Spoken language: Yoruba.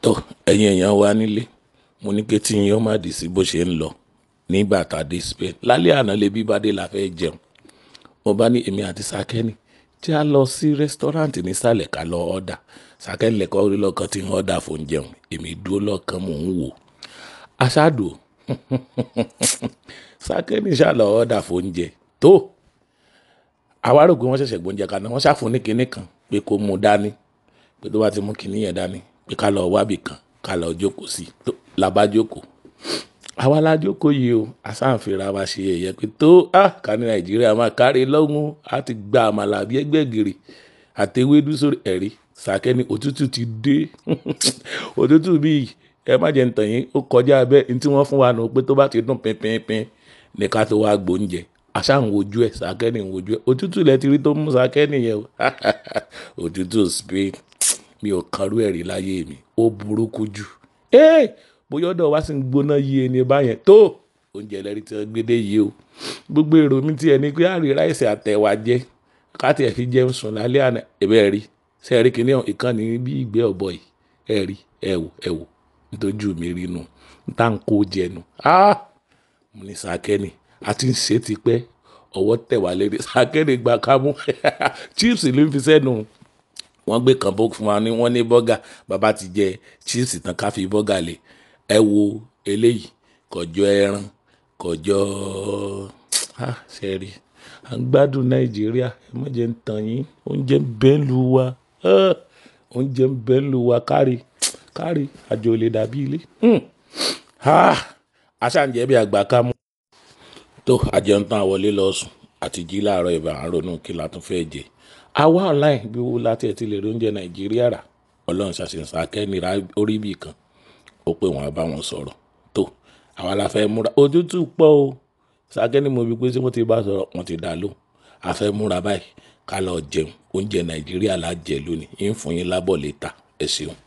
tó ẹ̀yin èèyàn wa nílé mo ní kí tí yín ó má dì sí bó ṣe ń lọ nígbà tá a dé Spain lálẹ́ àná lè bí bá dé la fẹ́ jẹun mo bá ní èmi àti sakeni tí a lọ sí rẹ́sítọ́ráǹtì nísàlẹ̀ ká lọ ọ́dà sakeni lẹ́kọ́ orí lọ́kàn tí ń ọ́dà fún jẹun èmi dúró lọ́kàn mò ń wò aṣáàdù sakeni ṣàlọ́ ọ́dà fún oúnjẹ tó àwa rò pé wọ́n ṣẹ̀ṣẹ̀ gbóúnjẹ kaná wọ́n ṣàfún ní kinní kan pé kó mú dání pé tó bá ti mú kinní yẹn dání pé ká lọ wábì kan ká lọ jókòó sí tó la bá jókòó àwa la jókòó yìí o àsáǹfìrà wa ṣe ẹ̀yẹ pé tó ah ká ní nàìjíríà máa kárí lọ́gùn á ti gba àmàlà bí ẹgbẹ́ gèrè àtẹwédú sórí ẹ̀rí sàkẹ́ni òtútù ti dé òtútù bíi ẹ má jẹ́ ntàn yín ó kọjá bẹ́ẹ̀ ní tí wọ́n fún wa nù pé tó bá ti dùn pínpínpín ní ká tó wá gbóúnjẹ àṣà ń wojú ẹ̀ sàkẹ́ni ń wojú ẹ̀ òtútù lẹ ti rí tó mú sàkẹ́ni yẹn o òtútù Spain mi ò kanrú ẹ̀rí láyé mi ó burúkú jù ee bóyá ọ̀dọ̀ wa sì ń gbóná yí ẹni báyẹn tó oúnjẹ lẹ́rí tí wọ́n gbé dé yìí o gbogbo èrò mi ti ẹni pé àrí ráìsì àtẹ̀wà jẹ káàtì ẹ̀ fi jẹun sùn lálẹ́ àná ẹ̀bẹ̀ rí ṣe rí kíní ìkànnì bí ìgbẹ́ ọ̀bọ yìí ẹ̀ rí ẹ̀ wò ẹ̀ wò nítorí mi rí nu níta ń kó jẹnu mo ní sàkẹ́ni a ti ń ṣe tipẹ́ ọwọ́ tẹ̀ wá lérí sàkẹ́ni gba kámú chips ló ń fi sẹ́nu wọ́n gbé kan bó fún wa ní wọ́n ní bọ́gà bàbá ti jẹ chips tán ká fi bọ́gà lé ẹ wo eléyìí kọjọ ẹran kọjọ ṣe rí à ń gbádùn nàìjíríà ẹ má jẹ́ ń tàn yín oúnjẹ ń bẹ ń lu wa oúnjẹ ń bẹ ń lu wa kárí kárí àjò lè dàbí ilé aṣáǹjẹ́ bí àgbà ká mú tó àjẹun tán àwọlé lọ sùn àti jí láàárọ̀ ìbá àárọ̀nù kí la tún fẹ́ jẹ àwa online bí wo láti ẹ̀ ti lè rí oúnjẹ nàìjíríà rà ọlọ́run ṣàṣìṣàn akẹ́nira orí bì kan ó pé wọn bá wọn sọ̀rọ̀ tó àwa la fẹ́ múra òtútù pọ̀ o sàkẹ́ni mo bí pé tí wọ́n ti bá sọ̀rọ̀ wọ́n ti dà ló a fẹ́ múra báyìí ká lọ jẹun oúnjẹ nàìjíríà la jẹ lónìí ń fún yín lábọ̀ lẹ́ta ẹ ṣeun.